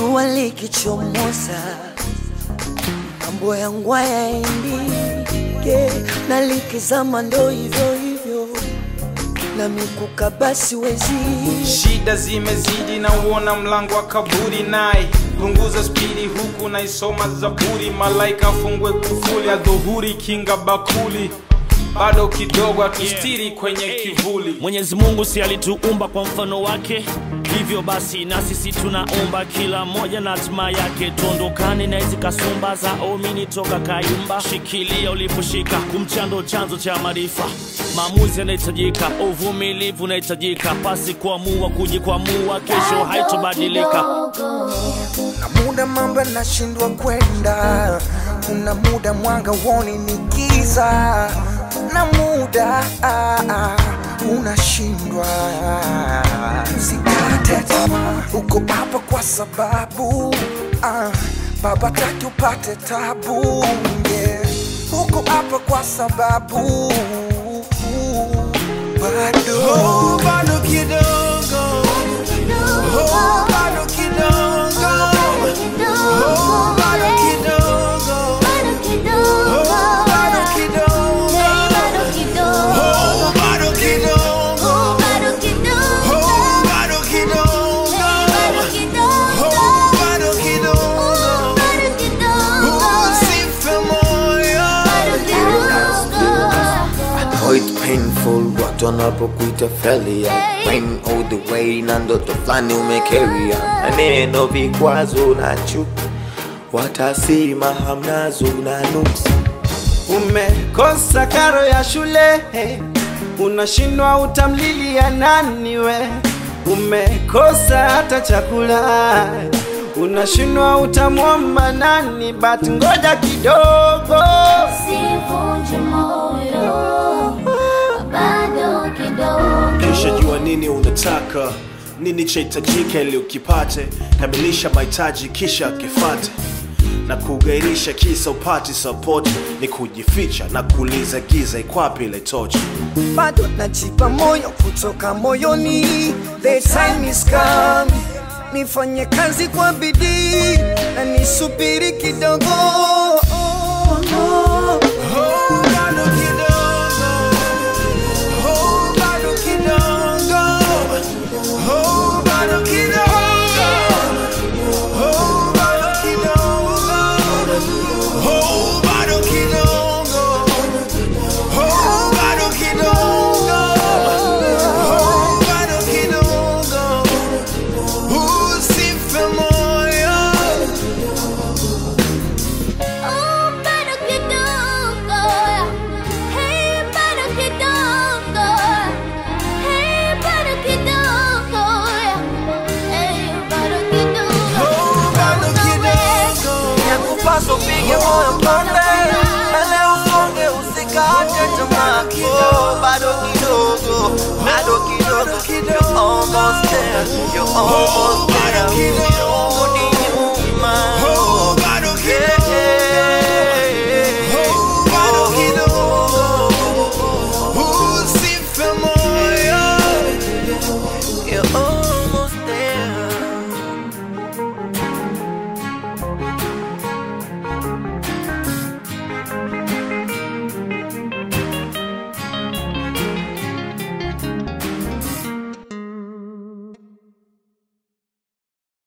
jua likichomoza, mambo yangu hayaendike, na likizama ndo hivyo hivyo, na mikuka basi wezi shida zimezidi na uona mlango wa kaburi naye punguza spidi huku naisoma zaburi malaika afungwe kufuli adhuhuri kinga bakuli bado kidogo atustiri kwenye kivuli Mwenyezi Mungu si alituumba kwa mfano wake, hivyo basi na sisi tunaumba kila mmoja na hatima yake. Tuondokane na hizi kasumba za omini toka kayumba, shikilia uliposhika, kumchando chanzo cha maarifa. Maamuzi yanahitajika, uvumilivu unahitajika, pasi kuamua kujikwamua, kesho haitobadilika. na muda mambo yanashindwa kwenda, kuna muda mwanga woni ni giza, na muda ah, ah, unashindwa. Usikate tamaa, uko hapa kwa sababu ah, baba taki upate tabu yeah. Uko hapa kwa sababu bado oh, bado kidogo oh, bado kidogo oh, bado kidogo oh, bado kidogo oh, bado kidogo oh, bado kidogo oh, bado kidogo usife moyo Oh, it's painful watu wanapokuita failure Pain all the way na ndoto fulani umekeria maneno vikwazo na chuki watasema hamnazo na nuksi Umekosa karo ya shule, unashindwa utamlilia nani we? Umekosa hata chakula, unashindwa utamwomba nani? But ngoja kidogo, Sivunje moyo, bado kidogo. kisha jua nini unataka nini chahitajika ili ukipate kamilisha mahitaji kisha kifate na kugairisha kisa upati sapoti ni kujificha na kuuliza giza ikwapi ile tochi bado najipa moyo kutoka moyoni, the time is coming. Nifanye kazi kwa bidii na nisubiri kidogo. Oh, bado kidogo. Oh, bado kidogo. Oh, bado kidogo. Oh, bado kidogo. Oh, bado kidogo. Oh, bado kidogo. Oh, bado kidogo. Usife moyo. Oh, bado kidogo. Hey, bado kidogo. Hey, bado kidogo. Hey, bado kidogo. Oh, bado kidogo. yakupaswa upige moyo konde, ele usonge, usikate tamaa. Oh, bado kidogo, bado kidogo, you're almost there, you're almost there.